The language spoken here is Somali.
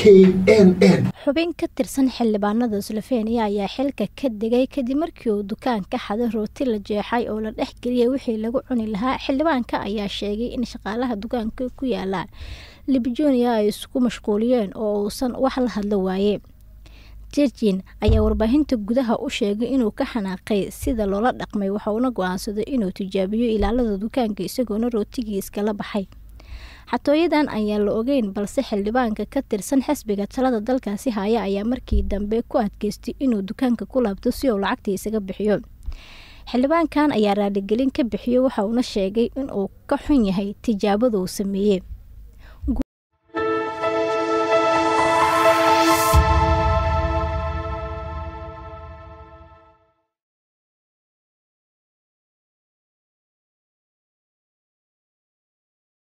n n xubin ka tirsan xildhibaanada slovenia ayaa xilka ka degay kadib markii uu dukaan ka xaday rooti la jeexay oo la dhex geliyay wixii lagu cuni lahaa xildhibaanka ayaa sheegay in shaqaalaha dukaanka ku yaala libijonia ay isku mashquuliyeen oo uusan wax la hadlo waaye jergin ayaa warbaahinta gudaha u sheegay inuu ka xanaaqay sida loola dhaqmay waxauna go-aansaday inuu tijaabiyo ilaalada dukaanka isagoona rootigii iskala baxay xatooyadan ayaan la ogeyn balse xildhibaanka ka tirsan xisbiga talada dalkaasi haya ayaa markii dambe ku adkeystay inuu dukaanka ku laabto si uu lacagta isaga bixiyo xildhibaankan ayaa raaligelin ka bixiyo waxa uuna sheegay inuu ka xun yahay tijaabada uu sameeyey